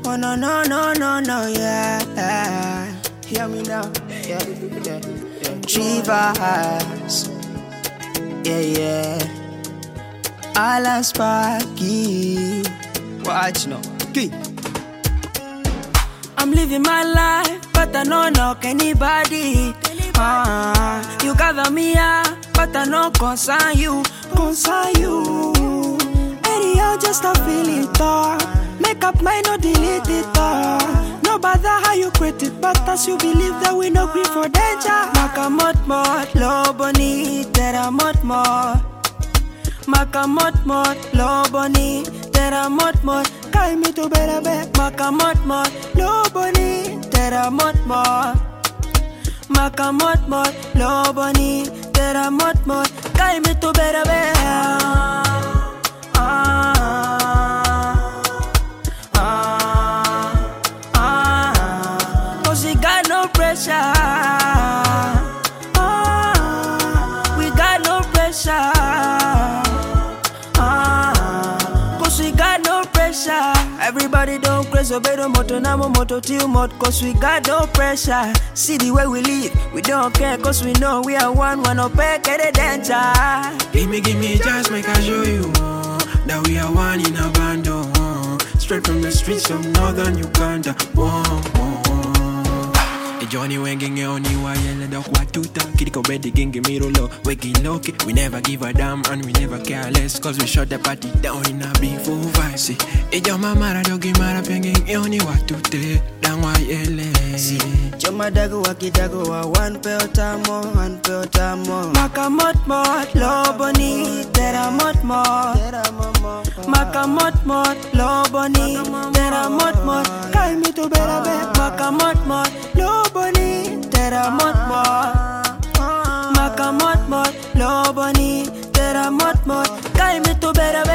Oh no no no no no yeah. Hear me now. Yeah yeah yeah. Trivers. Yeah yeah. Alan Sparky. Watch no. Key. I'm living my life, but I don't knock anybody. Ah, you gather me up, but I no concern you, concern you. Anyhow, just a feel it all. Make up mind, no delete it all. No bother how you create it, but as you believe that we no grief for danger. Makamot mot, lo boni, tera mot mot. Makamot mot, lo boni, tera mot mot. Kai mi tu bera be. Makamot mot, lo boni, tera mot mot. Makamot mot, lo boni, tera mot mot. Kai mi tu bera be. Ah, ah, ah. Cause we got no pressure. Ah, we got no pressure. Ah, cause we got no pressure. Everybody don't craze, obey the moto, namo moto till mod, cause we got no pressure. See the way we live, we don't care, cause we know we are one, one up, get a danger. Gimme, gimme, just make I show you uh, that we are one in a band. uh, straight from the streets of northern Uganda. Uh, uh, Johnny wengenge oni wayele da kwa tuta Kiriko bedi gingi mirulo Weki loki We never give a damn and we never care less Cause we shut the party down in a big full vice Ijo mamara dogi mara pengenge oni watute Dan wayele Joma dago wakidago wa one pe otamo, one pe otamo. Makamot mot, loboni, tera mot mot. Makamot mot, loboni, tera mot mot. Kai mi tu bera be. Makamot mot, loboni, tera mot mot. Makamot mot, loboni, tera mot mot. Kai mi tu bera be.